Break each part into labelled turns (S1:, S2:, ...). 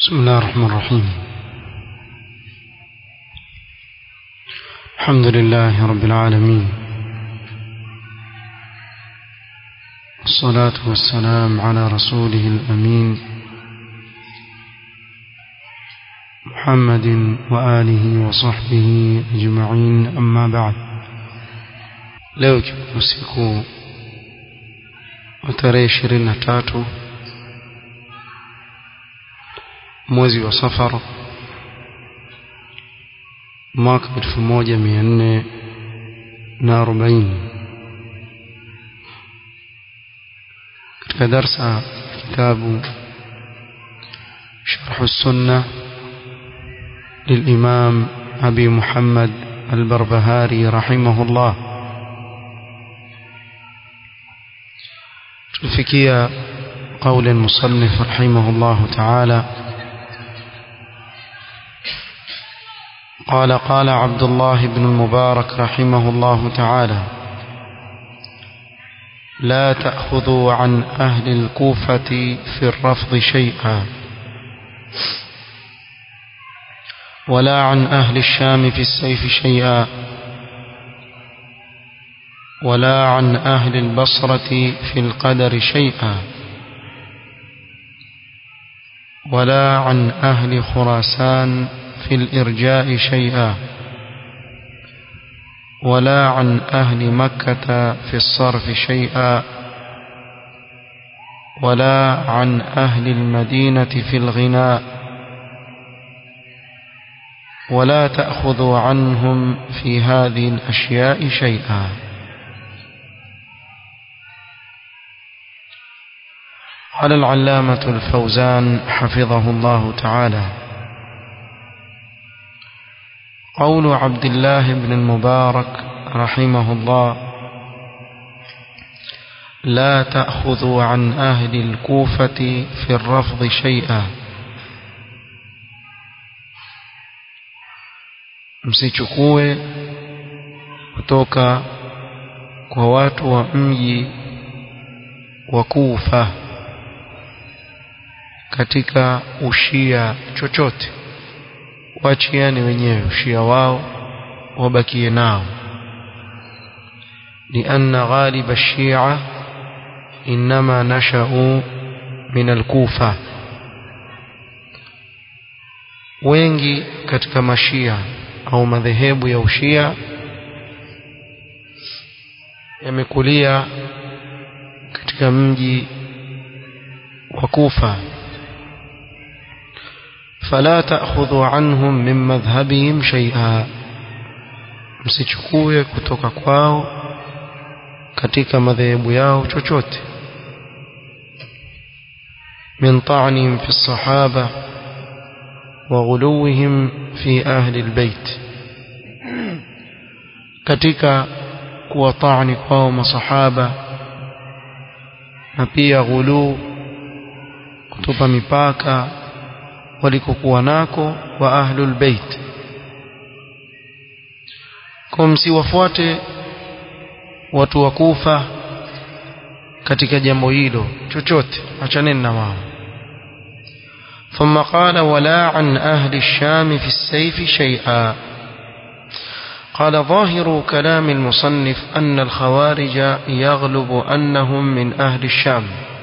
S1: بسم الله الرحمن الرحيم الحمد لله رب العالمين والصلاة والسلام على رسوله الأمين محمد وآله وصحبه أجمعين أما بعد leo usiku wa tarehe ishirini na tatu mwezi wa safar mwaka elfu moja mia nne na arobaini katika darsa kitabu شرح السنة للإمام أبي محمد البربهاري رحمه الله تلفكي قول المصنف رحمه الله تعالى قال قال عبد الله بن المبارك رحمه الله تعالى لا تأخذوا عن أهل الكوفة في الرفض شيئا ولا عن أهل الشام في السيف شيئا ولا عن أهل البصرة في القدر شيئا ولا عن أهل خراسان في الإرجاء شيئا ولا عن أهل مكة في الصرف شيئا ولا عن أهل المدينة في الغناء ولا تأخذوا عنهم في هذه الأشياء شيئا قال العلامة الفوزان حفظه الله تعالى قول عبد الله بن المبارك رحمه الله لا تأخذوا عن أهل الكوفة في الرفض شيئا msichukue kutoka kwa watu wa mji wa Kufa katika ushia chochote waachiane wenyewe ushia wao wabakie nao لأن غالب الشيعة إنما نشأوا من الكوفة wengi katika mashia au madhehebu ya ushia yamekulia katika mji wa Kufa فلا تأخذوا عنهم من مذهبهم شيئا msichukue kutoka kwao katika madhehebu yao chochote من طعنهم في الصحابة وغلوهم في أهل البيت katika kuwatani kwao masahaba na pia ghuluu kutupa mipaka walikokuwa nako wa ahlul bait kwa msiwafuate watu wa kufa katika jambo hilo chochote achaneni na wao ثم قال ولا عن أهل الشام في السيف شيئا قال ظاهر كلام المصنف أن الخوارج يغلب أنهم من أهل الشام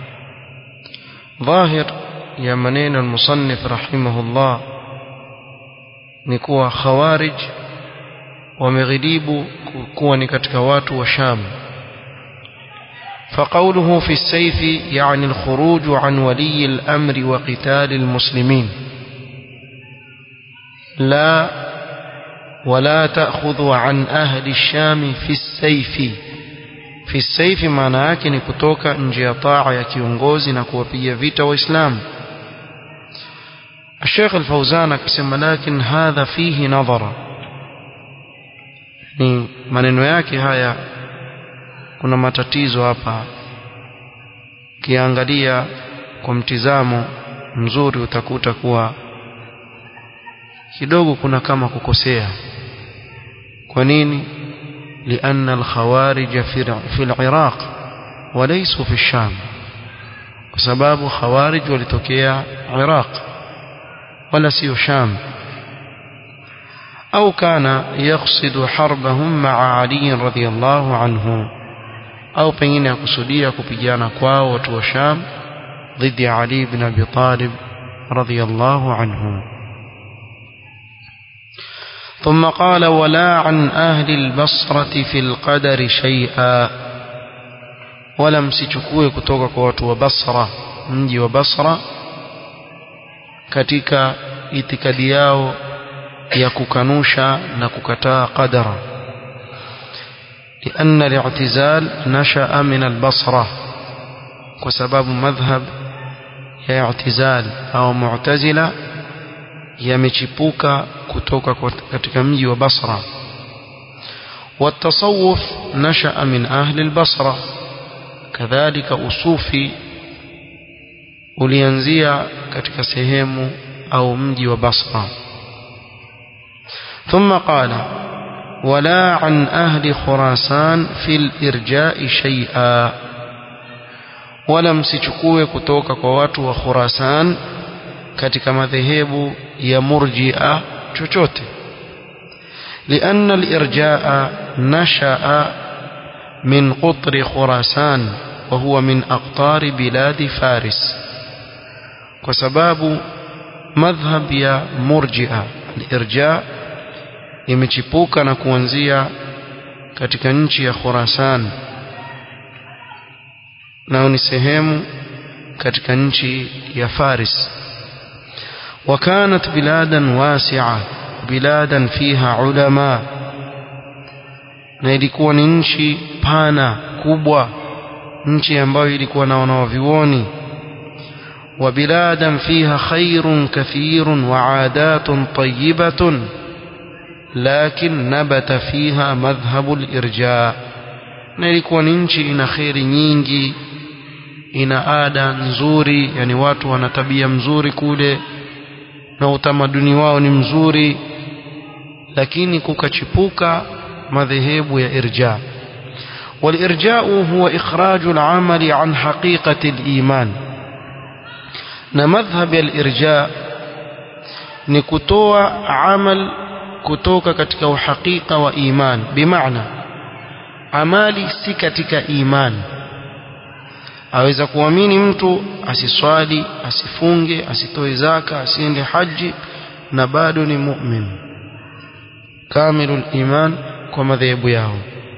S1: ظاهر ya maneno al-musannif rahimahullah ni kuwa khawarij wameghilibu kuwa ni katika watu wa Sham فقوله في السيف يعني الخروج عن ولي الأمر وقتال المسلمين لا ولا تأخذ عن أهل الشام في السيف في السيف معنى yake ni kutoka nje ya taa ya kiongozi na kuwapiga vita waislamu الشيخ الفوزان akisema lakin hadha fihi nadhara ni maneno yake haya kuna matatizo hapa kiangalia kwa mtizamo mzuri utakuta kuwa kidogo kuna kama kukosea kwa nini لأن الخوارج في العراق وليسوا في الشام kwa sababu khawarij walitokea Iraq ولا سيو شام أو كان يقصد حربهم مع علي رضي الله عنه أو بين يقصدية كبيانا كواو وتو شام ضد علي بن أبي طالب رضي الله عنه ثم قال ولا عن أهل البصرة في القدر شيئا ولم sichukue kutoka kwa watu wa Basra mji wa Basra katika itikadi yao ya kukanusha na kukataa qadara لأن الاعتزال نشأ من البصرة وسبب مذهب ya اعتزال أو معتزلة yamechipuka kutoka katika mji wa Basra والتصوف نشأ من أهل البصرة كذلك أصوفي ulianzia katika sehemu au mji wa Basra ثم قال ولا عن أهل خراسان في الإرجاء شيئا ولا msichukue kutoka kwa watu wa Khurasan katika madhehebu ya murji'a chochote لأن الإرجاء نشأ من قطر خراسان وهو من أقطار بلاد فارس وسباب مذهب يا مرجئة الإرجاء imechipuka na kuanzia katika nchi ya Khurasan nao ni sehemu katika nchi ya Faris وكانت بلادا واسعة بلادا فيها علماء na ilikuwa ni nchi pana kubwa nchi ambayo ilikuwa na wanawavyuoni وبلادا فيها خير كثير وعادات طيبة لكن نبت فيها مذهب الإرجاء na ilikuwa ni nchi ina kheri nyingi ina ada nzuri yani watu wana tabia mzuri kule na utamaduni wao ni mzuri lakini kukachipuka madhehebu ya irja والإرجاء هو إخراج العمل عن حقيقة الإيمان نمذهب الإرجاء نكتوى عمل كتوك كتك وحقيقة وإيمان بمعنى amali si katika imani aweza kuamini mtu asiswali asifunge asitoe zaka asiende haji na bado ni mu'min kamilul iman kwa madhehebu yao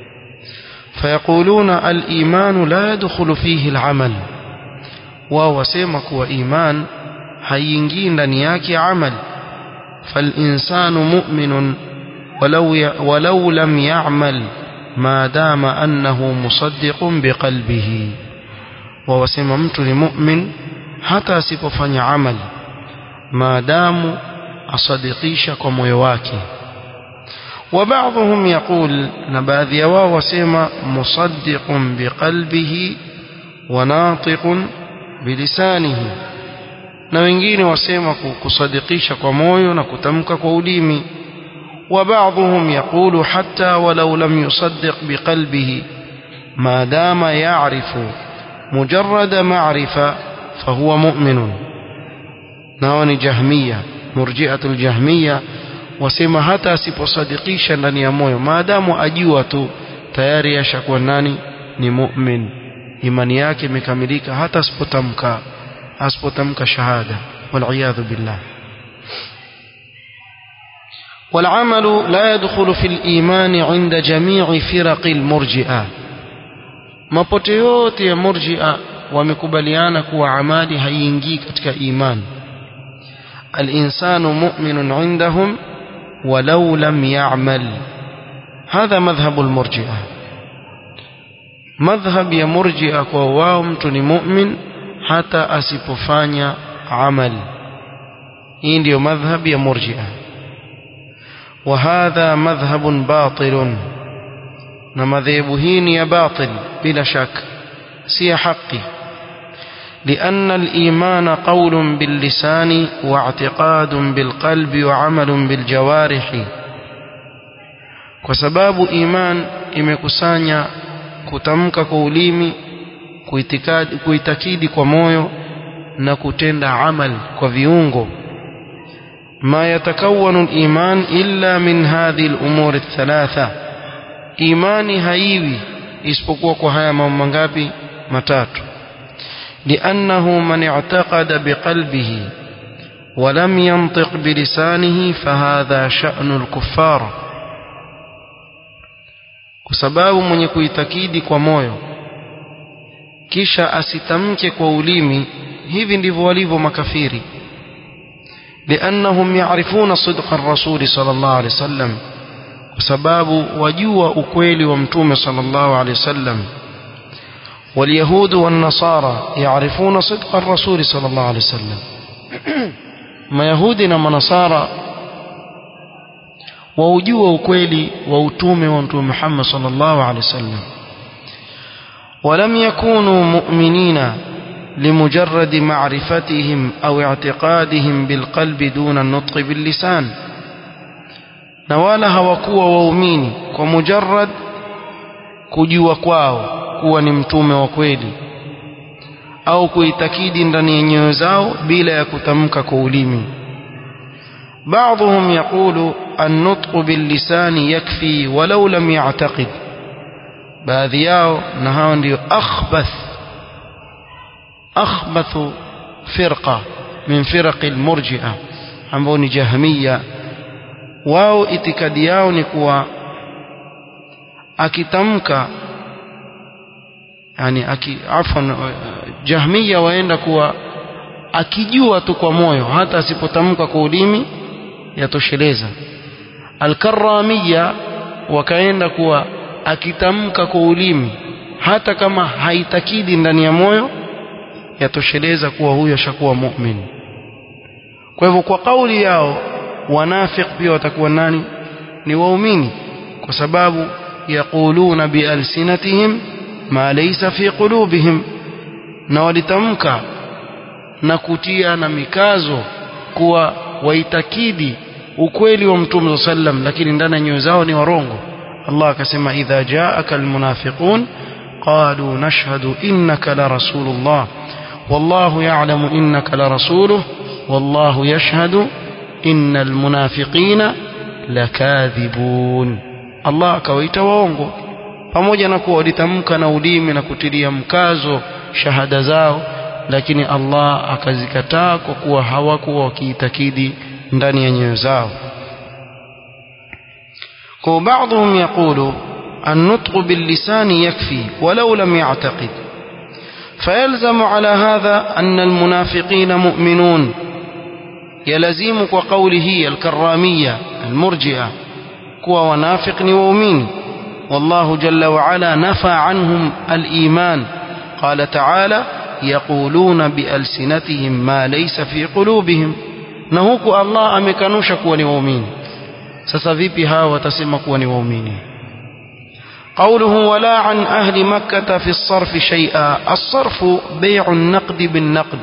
S1: فيقولون الإيمان لا يدخل فيه العمل وهو سيمك وإيمان هينجي ndani yake amal فالإنسان مؤمن ولو ي... ولو لم يعمل ما دام أنه مصدق بقلبه ووسم mtu ni mu'min hata asipofanya amali maadamu asadikisha kwa moyo wake وبعضهم يقول نباذي واو وسيما مصدق بقلبه وناطق بلسانه na wengine wasema kusadikisha kwa moyo na kutamka kwa ulimi وبعضهم يقول حتى ولو لم يصدق بقلبه ما دام يعرف مجرد معرفة فهو مؤمن نواني جهمية مرجئة الجهمية wasema hata asiposadikisha ndani ya moyo maadamu ajua tu tayari ashakuwa nani ni mu'min imani yake imekamilika hata asipotamka asipotamka shahada waliyadhu billah والعمل لا يدخل في الإيمان عند جميع فرق المرجئة mapote yote ya murjia wamekubaliana kuwa amali haiingii katika iman alinsanu mu'minun indahum ولو لم يعمل هذا مذهب المرجئة مذهب يا مرجئة كواو mtu ni mu'min hata asipofanya amal hii ndio madhhab ya murji'a وهذا مذهب باطل na madhehebu hii ni ya batil bila shaka si ya haki لأن الإيمان قول باللسان واعتقاد بالقلب وعمل بالجوارح وسباب إيمان imekusanya kutamka kwa ulimi kuitakidi kwa moyo na kutenda amal kwa viungo ما يتكون الإيمان إلا من هذه الأمور الثلاثة إيماني هايوي isipokuwa kwa haya mambo mangapi matatu لأنه من اعتقد بقلبه ولم ينطق بلسانه فهذا شأن الكفار kwa sababu mwenye kuitakidi kwa moyo kisha asitamke kwa ulimi hivi ndivyo walivyo makafiri لأنهم يعرفون صدق الرسول صلى الله عليه وسلم وسباب وجوى أكويل ومتوم صلى الله عليه وسلم واليهود والنصارى يعرفون صدق الرسول صلى الله عليه وسلم ما يهودنا ما نصارى ووجوى أكويل وأتوم ومتوم محمد صلى الله عليه وسلم ولم يكونوا مؤمنين لمجرد معرفتهم أو اعتقادهم بالقلب دون النطق باللسان نوالا hawakuwa waumini kwa mujarrad kujua kwao kuwa ni mtume wa kweli au kuitakidi ndani ya nyoyo zao bila ya kutamka kwa ulimi بعضهم يقول النطق باللسان يكفي ولو لم يعتقد baadhi yao na hao ndio akhbath akhbath firqa min firaq almurji'a ambao ni jahmiya wao itikadi yao ni kuwa akitamka yani aki afwan jahmiya waenda kuwa akijua tu kwa moyo hata asipotamka kwa ulimi yatosheleza alkaramiya wakaenda kuwa akitamka kwa ulimi hata kama haitakidi ndani ya moyo yatosheleza kuwa huyo ashakuwa mu'min kwa hivyo kwa kauli yao wanafiq pia watakuwa nani ni waumini kwa sababu yaquluna bialsinatihim ma laysa fi qulubihim na walitamka na kutia na mikazo kuwa waitakidi ukweli wa mtume sallam lakini ndani ya nyoyo zao ni warongo Allah akasema idha jaaka almunafiqun qalu nashhadu innaka la rasulullah wallahu ya'lamu innaka la rasuluhu wallahu yashhadu innal munafiqina lakadhibun Allah akawaita waongo pamoja na kuwa walitamka na ulimi na kutilia mkazo shahada zao lakini Allah akazikataa kwa kuwa hawakuwa wakiitakidi ndani ya nyoyo zao kwa بعضهم يقول النطق باللسان يكفي ولو لم يعتقد فيلزم على هذا أن المنافقين مؤمنون يلزم وقوله الكرامية المرجئة كوا ونافق وأمين والله جل وعلا نفى عنهم الإيمان قال تعالى يقولون بألسنتهم ما ليس في قلوبهم نهوك الله أمكنوش كوا وأمين sasa vipi hawa watasema kuwa ni waumini قوله ولا عن أهل مكة في الصرف شيئا الصرف بيع النقد بالنقد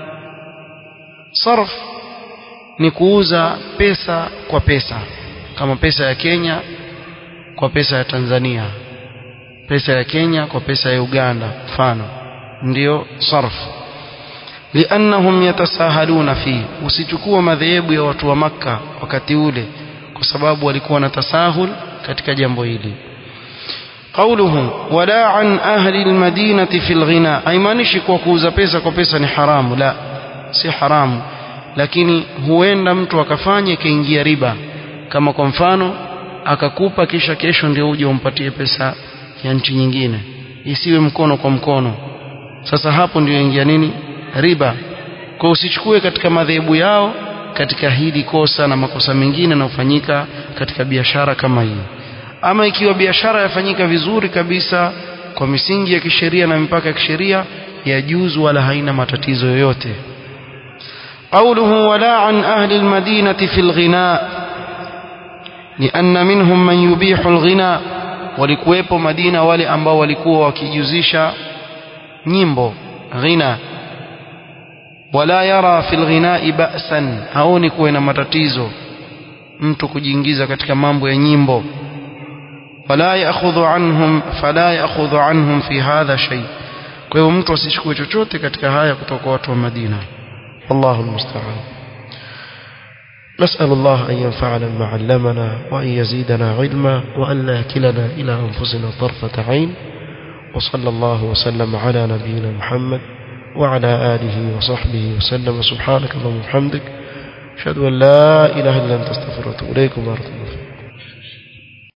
S1: صرف ni kuuza pesa kwa pesa kama pesa ya Kenya kwa pesa ya Tanzania pesa ya Kenya kwa pesa ya Uganda mfano ndio sarf liannahum yatasahaluna fi usichukua madhehebu ya watu wa maka wakati ule kwa sababu walikuwa na tasahul katika jambo hili قوله ولا عن أهل المدينة في الغناء haimaanishi kwa kuuza pesa kwa pesa ni haramu la si haramu lakini huenda mtu akafanya ikaingia riba kama kwa mfano akakupa kisha kesho ndio uje umpatie pesa ya nchi nyingine isiwe mkono kwa mkono sasa hapo ndio ingia nini riba kwa usichukue katika madhehebu yao katika hili kosa na makosa mengine yanayofanyika katika biashara kama hii ama ikiwa biashara yafanyika vizuri kabisa kwa misingi ya kisheria na mipaka ya kisheria yajuzu wala haina matatizo yoyote قوله ولا عن أهل المدينة في الغناء لأن منهم من يبيح الغناء walikuwepo Madina wale ambao walikuwa wakijuzisha nyimbo ghina wala yara fil ghinai ba'san haoni kuwa na matatizo mtu kujiingiza katika mambo ya nyimbo wala ya'khudhu anhum fala ya'khudhu anhum fi hadha shay kwa hiyo mtu asichukue chochote katika haya kutoka watu wa Madina wallahu almusta'an نسأل الله أن ينفعنا بما علمنا وأن يزيدنا علما وأن لا يكلنا إلى أنفسنا طرفة عين وصلى الله وسلم على نبينا محمد وعلى آله وصحبه وسلم سبحانك اللهم وبحمدك أشهد أن لا إله إلا أنت استغفرك وأتوب إليكم ورحمة الله